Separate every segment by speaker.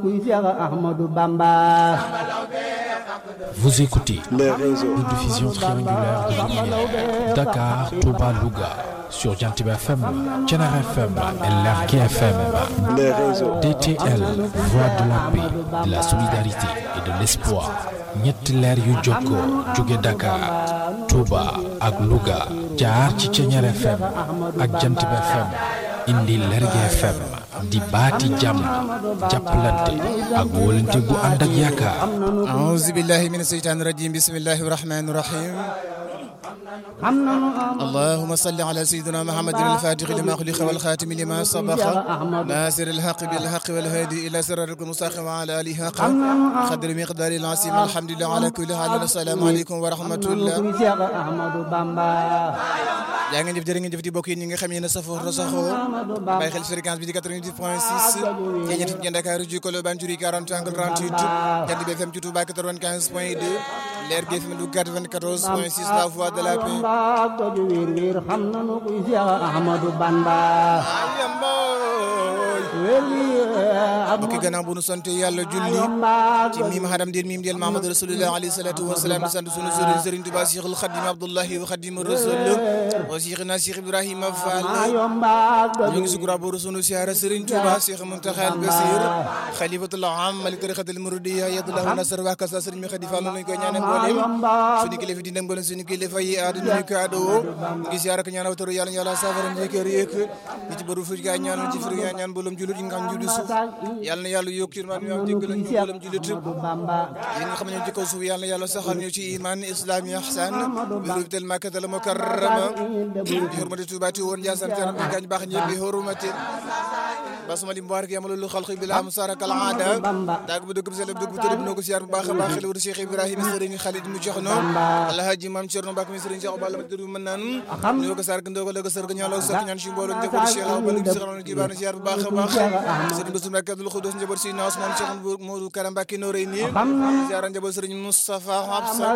Speaker 1: Vous écoutez
Speaker 2: les réseaux.
Speaker 1: une diffusion triangulaire de lumière. Dakar, Touba, Louga. Sur Jantiba FM, Thiénaba FM et Lergui FM.
Speaker 2: Les réseaux.
Speaker 1: DTL, voix de la paix, de la solidarité et de l'espoir. ñetti leer yu jokkoo jóge Dakar, Touba ak Louga. jaar ci Thiénaba FM ak Jantiba FM. indi Lergui FM. di baati jàmm jàppalante ak wóolante gu ànd ak yaakaar.
Speaker 3: أعوذ بالله من الشيطان الرجيم بسم الله الرحمن الرحيم اللهم صل على سيدنا محمد الفاتح لما خلق والخاتم لما سبق ناصر الحق بالحق والهادي إلى صراطك المستقيم وعلى آله حق قدر مقدار العظيم الحمد لله على كل حال السلام عليكم ورحمة الله yaa ngeen jëf jërë ngeen jëf di bokk yi ñi nga xam yéen a safoo rasaxoo bàyyi xel fréquence bi di 88 point 6 ci ñett fi Dakar ju Colobane Juri 40 angle 38 Jant bi FM ci Touba 95 point 2 Leer gi FM du 94 point 6 la voix de la paix bokki gannaaw bu nu sant yàlla julli ci miim hadam dir miim del Mahamad rasulullah alayhi salatu wa salaam di sant sunu sëriñ Sëriñ Tuubaa Cheikhul Khadim Abdullahi wa Khadim Rasul wa Cheikhna Cheikh Ibrahima Fall ñu ngi sukura booru sunu siyaara Sëriñ Tuubaa Cheikh Muntaxa al Basir xalifatul am malik tarixatul muridiyya yadullahu nasar wa kasa Sëriñ mi Xadi Fall lañ koy ñaanal mboolem suñu kilifa di mboolem suñu kilifa yi àdduna ñu ko adoo ngi siyaara ko ñaanal taru yàlla yàlla saafara njëkkër yëkk ñi ci bëru fuj gaay ñaanal ci fir ñaan mboolem julit yi nga xam julit suuf yàlla na yàlla yokk ci man ñoo jéggal ñu mboolem julit yéen nga xam ne ñoo ci kaw suuf yàlla na yàlla saxal ñu ci iman islam yi ihsan bi rubitel makkatal mukarrama bi hurmati tubaati woon jaasan taram bi gañ baax ñëpp bi hurmati basmali mubarak yamalu lu xalqi bila musaraka al aada daag bu dëgg bu sell bu dëgg bu tëdd noo ko siyaar bu baax a baax xel wër Cheikh Ibrahima sëriñ Khalid mu jox no alhaji mam Cerno Mbàkke mi sëriñ Cheikh Balla ma tëdd mën naan ñoo ko sark ndoo ko la ko sër ga ñaalaw sokk ñaan ci mbooloo njaboot Cheikh Balla gi saxal ci baana siyaar bu baax a baax sëriñ Bassirou Mbàkke Abdoul Khoudous njaboot si na Ousmane Cheikh Modou Karam Mbàkke no rey nii siyaar njaboot sëriñ Moustapha Absa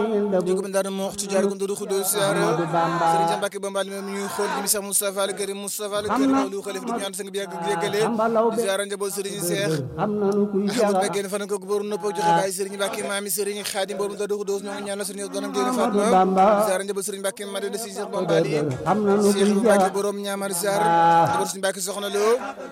Speaker 3: jóg ba ndaar mo ci jaar ko ndodu Khoudous siyaar sëriñ Mbàkke Bambal mi ñuy xool ji mi sax Moustapha al Karim Moustapha al Karim lu xalif du ñaan sang bi yàgg yëggale ziara njaboot sëriñ Seex Ahmad Mbàkke fan ko borom nopp joxe baay sëriñ Mbàkke maami sëriñ Xaadim borom da dox doos ñoo ngi ñaanal sëriñ doonam génn Fatma ziara njaboot sëriñ Mbàkke Made de si Seex Bambali Seex Mbàkke borom ñaamar ziar njaboot sëriñ Mbàkke soxna lo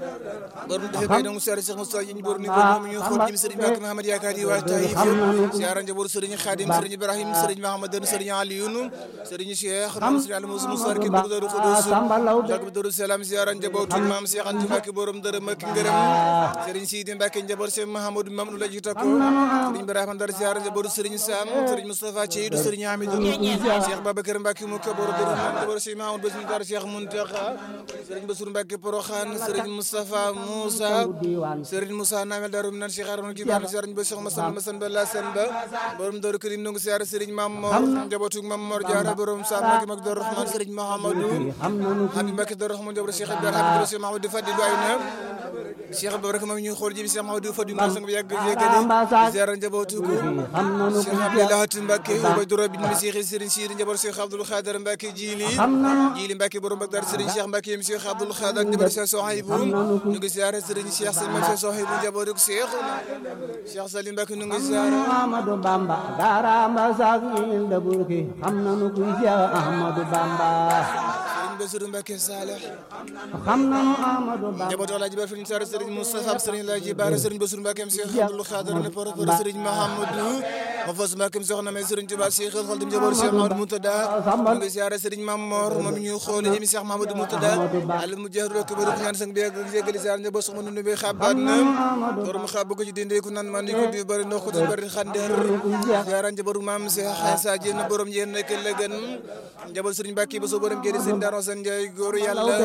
Speaker 3: borom defe bay dong ziara Seex Mustafa yi borom ni borom ñu xool jëm sëriñ Mbàkke Mahamad yaakaar yi waa Taïf ziara njaboot sëriñ Xaadim sëriñ Ibrahim sëriñ Mahamad sëriñ Aliyun sëriñ Cheikh sëriñ Aliou Moussa Moussa ki do do Xudoos dak do salam ziara njaboot maam Seex Anta Mbàkke borom dërëm ak ngërëm Serigne Sidi Mbacke njaboot Cheikh Mahamadou Mamadou la jiite ko Serigne Ibrahima Ndar ziar njaboot Serigne Sam Serigne Moustapha Thiedou Serigne Hamidou Cheikh Babacar Mbacke mu kaboor dëru njaboot Cheikh Mahamadou Bassirou Ndar Cheikh Mountakha Serigne Bassirou Mbacke Porokhane Serigne Moustapha Moussa Serigne Moussa Namel Darum nan Cheikh Arouna Kibane ziar njaboot Cheikh Massamba Massamba la Sen ba borom Daru Karim nungu ziar Serigne Mamor njabootu Mamor Diarra borom Sam Mbacke Mak Dor Rahman Serigne Mahamadou Habib Mbacke Dor Rahman njaboot Cheikh Ibrahima Cheikh Mahamadou Fadilou Ayna Cheikh Ibrahima moom ñu xool ji bi Cheikh Mahamadou Fadilou Mbaye sang bi yàgg yëgale ziara njabootu ko Cheikh Abdoulahat Mbacke Ubaydou Rabbi mi Cheikh Serigne Sidi njaboot Cheikh Abdoul Khader Mbacke Jili Jili Mbacke borom Bagdad Serigne Cheikh Mbacke mi Cheikh Abdoul Khader njaboot Cheikh Sohaibou ñu ngi ziara Serigne Cheikh Serigne Cheikh Sohaibou njabootu Cheikh Cheikh Salim Mbacke ñu ngi ziara
Speaker 4: Ahmadou Bamba garamba sak il de burki xam nanu kuy Cheikh Ahmadou Bamba
Speaker 3: Serigne Bassirou Mbacke Saleh
Speaker 4: xam nanu Ahmadou Bamba
Speaker 3: njabootu Alaaji Ba Serigne Sar Serigne Moustapha Serigne Laaji Bara Serigne Bassirou Mbacke Cheikh Abdoul Khader ne por por Serigne Mahamadou ma fas Mbacke soxna may Serigne Touba Cheikh Khadim njabootu Cheikh Mahamadou Moutada ñu ngi ziara Serigne Mamor moom ñu xool ñi Cheikh Mahamadou Moutada al mu jeex rek ba ñaan sang bi ak jégali ziara njabootu soxna nu be xabaat na borom xab ko ci dinde ku nan man ko di bari ndox ko di bari xander ziara njabootu maam Cheikh Sa Dieng borom yéen nekk la gën njabootu Serigne Mbacke ba so borom génn Serigne Daro San Ndiaye góor yàlla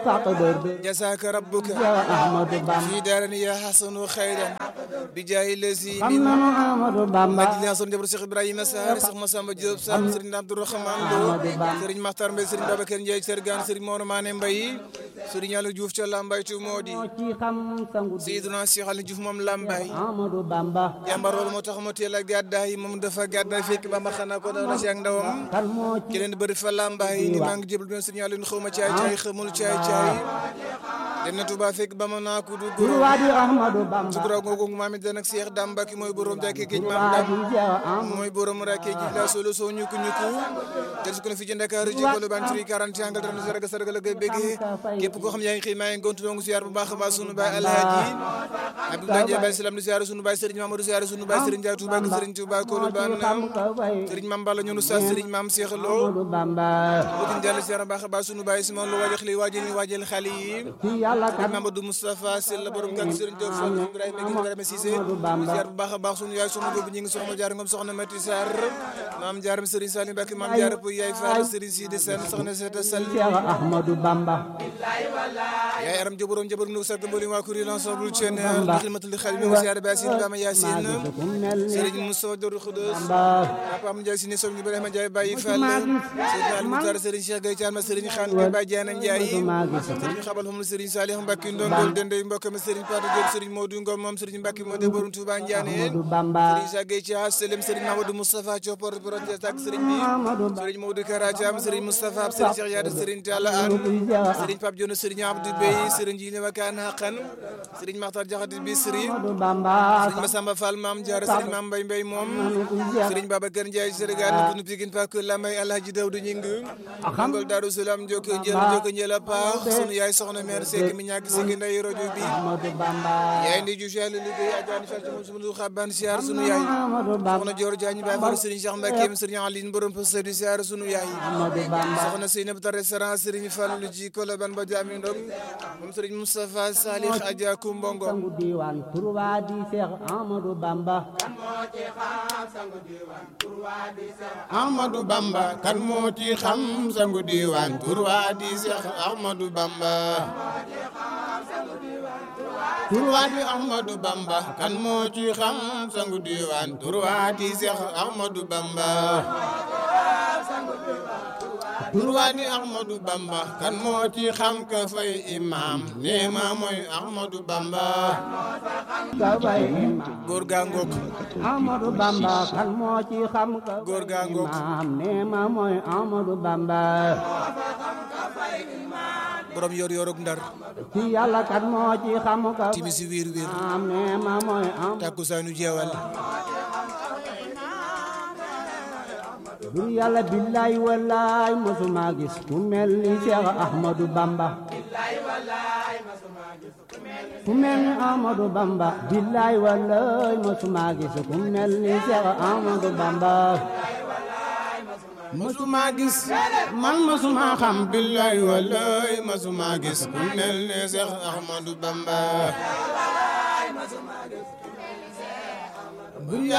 Speaker 3: jasaaka rabbuka fi daarani ya hasanu xayran bi jaayi lesi min majlis son jabar Cheikh Ibrahima Sarr Cheikh Massamba Diop Sarr Serigne Abdourahmane Lo Serigne Makhtar Mbaye Serigne Babacar Ndiaye Sergane Serigne Mor Mané Mbaye Serigne Yàlla Diouf ca Lambaye tu moo di Seydina Cheikh Aliou Diouf moom Lambaye jàmbar loolu moo tax mu teel a gàddaay moom dafa gàddaay fekk ba ma xanaa ko daw na ci ak ndawam ki leen bëri fa Lambaye ni maa ngi jébal ben Serigne Aliou xaw ma caay caay xamul caay caay dem na Touba fekk ba ma naa ku du
Speaker 4: tur
Speaker 3: goro
Speaker 4: waa di Ahmadu Bamba
Speaker 3: sukura googu maam it danak Cheikh Dame Mbacke mooy borom jàkkee géej
Speaker 4: tur
Speaker 3: maam
Speaker 4: waa
Speaker 3: Dame
Speaker 4: di Cheikh Ahmadu
Speaker 3: mooy borom rakkee ji la solo soo ñukku ñukku tel su ko na fi ci Ndakaaru ji ko ban tri 40 angal tan saraga saraga la koy béggee képp koo xam yaa ngi xëy maa ngi gontu dongu siyaar bu baax a baax sunu baay Alhaji Abdoulaye Ndiaye Baye Salam di siyaar sunu baay Serigne Mamadou siyaar sunu baay Serigne Ndiaye Touba ak Serigne Touba Kolo ban
Speaker 4: xam ka fay
Speaker 3: Serigne Mame Balla ñunu sa Serigne Mame Cheikh Lo
Speaker 4: Ahmadu Bamba
Speaker 3: bokk jàll siyaar baax a baax sunu baay Simon Lo waajal xale yi waajal yi waajal xale yi
Speaker 4: ci yàlla kat
Speaker 3: Mamadou Moustapha Sell la borom kan Serigne Diop Fall Ibrahima Gueye Ibrahima Cissé
Speaker 4: Amadou Bamba.
Speaker 3: ziar bu baax a baax sunu yaay sunu boobu ñi ngi soxna jaar ngom soxna Mati Sarr maam jaaram Serigne Salim Mbacke maam jaar bu yaay Fall Serigne Sidi Sène soxna Seta Sall
Speaker 4: Cheikh Ahmadu Bamba
Speaker 3: yaay aram joborom jabor nu sarg mboolem waa kuréel ensemble Thiène
Speaker 4: Bamba.
Speaker 3: xidmatul xadim wa ziar Bassine Bama Yacine
Speaker 4: maa gis ku mel ni
Speaker 3: Serigne Moussa Dor Khoudoss
Speaker 4: Bamba
Speaker 3: Papa Am Ndiaye Sine Sow Ibrahima Ndiaye Baye Fall Serigne Ali Moutar Serigne Cheikh Gaye Thiam Serigne Khane Gaye Baye Diana Ndiaye
Speaker 4: maa gis
Speaker 3: Serigne xabal xamul Serigne Salih Mbacke Ndongol Dendey mbokkam Serigne Patou Diop Serigne Modou Ngom moom Serigne Mbacke moo de borom Touba Ndiané
Speaker 4: Ahmadu Bamba
Speaker 3: Serigne Cheikh Gaye Thiam Selem Serigne Mamadou Moustapha Thiopor borom tak Serigne bi
Speaker 4: Ahmadu Bamba
Speaker 3: Serigne Modou Kara Thiam Serigne Moustapha Serigne Cheikh Yade Serigne Talla Anne
Speaker 4: kuy Cheikh
Speaker 3: Serigne Pape Dione Serigne Abdou Bey Serigne Jine Wakan Hakan Serigne Makhtar Diakhaté bi Serigne
Speaker 4: Ahmadu Bamba
Speaker 3: Serigne Massamba Fall Mame Diarra Serigne Mame Mbaye Mbaye moom
Speaker 4: kuy Cheikh
Speaker 3: Serigne Babacar Ndiaye Sénégal kunu Pikine Pak Lamay Alhaji Dawdu Ñing Ngol Darou Salam Joko Njël Joko Njël a paax sunu yaay soxna mère Seck mi ñàkk si nday rajo bi
Speaker 4: Ahmadu Bamba
Speaker 3: yaay ndi ju jall liggéey ajaani fal ci moom sunu xaban siyaar sunu yaay
Speaker 4: Ahmadu Bamba
Speaker 3: soxna Dior Diagne Baye Fall Serigne Cheikh Mbacke Serigne Aline borom poste di siyaar sunu yaay
Speaker 4: Ahmadu Bamba
Speaker 3: soxna Seynab ta restaurant Serigne Fallou ji Koloban ba jaami ndong moom Serigne Moustapha Salih Adja Kumbongo
Speaker 4: sangu diiwaan tur waa di Cheikh Ahmadu Bamba
Speaker 3: Ahmadou Bamba kan moo ci xam sangu diwaan tur waa di Seex Ahmadou Bamba tur waa di Ahmadou Bamba kan moo ci xam sangu diwaan tur waa di Seex Ahmadou Bamba tur waa di Ahmadou Bamba kan moo ci xam ka fay imam nee ma mooy Ahmadou Bamba
Speaker 4: ka bay imam
Speaker 3: góor gaa ngoog
Speaker 4: Ahmadu Bamba kan moo ci xam ka
Speaker 3: Góor gaa ngoog.
Speaker 4: imam nee ma mooy Ahmadu Bamba
Speaker 3: borom yor yorog ndar
Speaker 4: ci yàlla kan moo ci xam ka
Speaker 3: timisi wiir wiir
Speaker 4: imam nee ma mooy Ahmadu
Speaker 3: takkusaanu jeewal
Speaker 4: bur yàlla billaay wallaay mosuma gis ku mel ni Cheikh Ahmadu Bamba ku mel ni Ahmadu Bamba billaay wallaay mosuma gis ku mel ni Cheikh Ahmadu Bamba
Speaker 3: masuma gis man masuma xam billaay wallaay masuma gis ku mel ne Seex Ahmadu Bamba